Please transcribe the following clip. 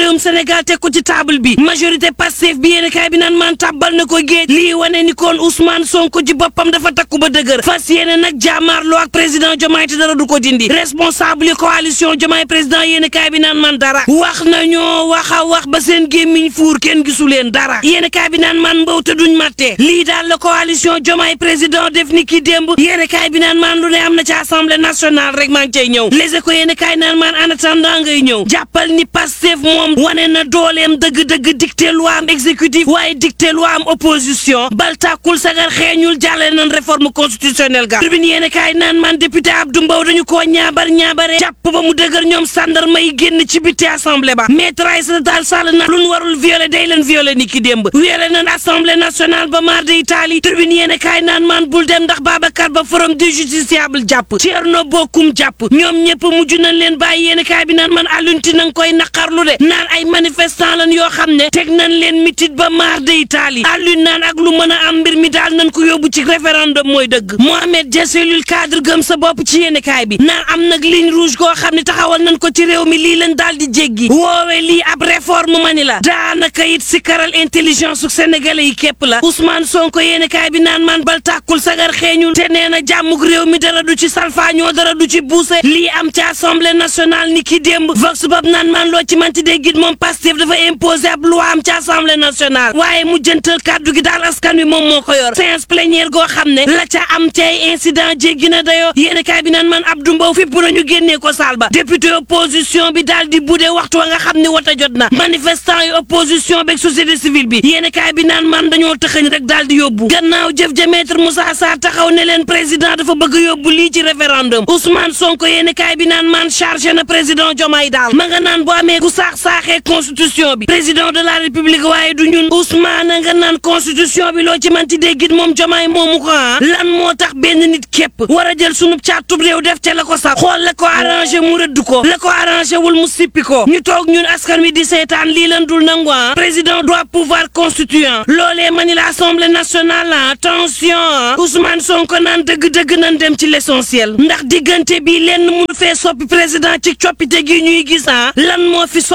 réewum Sénégal teg ko ci table bi majorité Pastef bi yéen kaay bi naan maan tàbbal na ko géej lii wane ni kon Ousmane Sonko ci boppam dafa takku ba dëgër fas yéene nag jàmmaarloo ak président Diomaye te dara du ko dindi responsable yi coalition Diomaye président yéen kaay bi naan man dara wax nañoo wax a wax ba seen gémmiñ fuur kenn gisu leen dara yéen kaay bi naan man mbaw te duñ matte lii daal la coalition Diomaye président def ni ki démb yéen kaay bi naan man lu ne am na ci assemblée nationale rek maa ngi cay ñëw les éco yéen kaay naan man en attendant ngay ñëw jàppal ni Pastef moom wane na dooleem dëgg-dëgg dicté loi am exécutif waaye dicté loi am opposition bal tàkkul sagar xeeñul jàllale nañ réforme constitutionnelle ga tribune yéen kaay naan man député Abdou Mbow dañu koo ñaabar ñaabare jàpp ba mu dëgër ñoom sàndarma yi génn ci biti assemblée ba maître Aïssata Tall Sall na lu ñu warul violé day leen violé ni ki démb violé nañ assemblée nationale ba mar de Italie tribune yéen kaay naan man bul dem ndax Babacar ba forum du justiciable jàpp Thierno Bocoum jàpp ñoom ñëpp mujj nañ leen bàyyi yéen kaay bi naan man àllunti na nga koy naqarlu de naan ay manifestant lan yoo xam ne teg nañ leen mitit ba mar de Italie àllun naan ak lu mën a am mbir mi daal nañ ko yóbbu ci référendum mooy dëgg Mohamed Dia cellule cadre gëm sa bopp ci yéen kaay bi naan am nag ligne rouge goo xam ne taxawal nañ ko ci réew mi lii leen daal di jéggi woowe lii ab réforme mani la daanaka it si karal intelligence su sénégalais yi képp la Ousmane Sonko yéen kaay bi naan man bal tàkkul sagar xeeñul te nee na jàmmug réew mi dara du ci salfaañoo dara du ci buuse lii am ci assemblée nationale ni ki démb vox bob naan man loo ci manti dee git moom Pastef dafa imposé ab loi am ci assemblée nationale waaye mu jëntal kàddu gi daal askan wi moom moo ko yor séance plénière goo xam ne la ca am ci ay incident jéggi na dayoo yéen kaay bi naan man Abdou Mbow fipp nañu génnee ko saal ba député opposition bi daal di budee waxtu wa nga xam ne wata jot na manifestant yi opposition beeg société civile bi yéen kaay bi naan man dañoo tëxëñ rek daal di yóbbu gannaaw jëf ja maître Moussa Sarr taxaw ne leen président dafa bëgg yóbbu lii ci référendum Ousmane Sonko yéen kaay bi naan man chargé na président Diomaye daal ma nga naan bu amee ku saax saaxee constitution bi président de la république waaye du ñun Ousmane nga naan constitution bi loo ci manti déggit moom Diomaye moomu ko ah lan moo tax benn nit képp war a jël sunub caatub réew def ca la ko sax xool la ko arrangé mu rëdd ko la ko arrangé wul mu sippi ko ñu toog ñun askan wi di seetaan lii lan dul nangu ah président doit pouvoir constituant loolee mani la assemblée nationale ah attention Ousmane Sonko naan dëgg-dëgg nan dem ci l'essentiel ndax diggante bi lenn mu fee soppi président ci coppite gi ñuy gis ah lan moo fi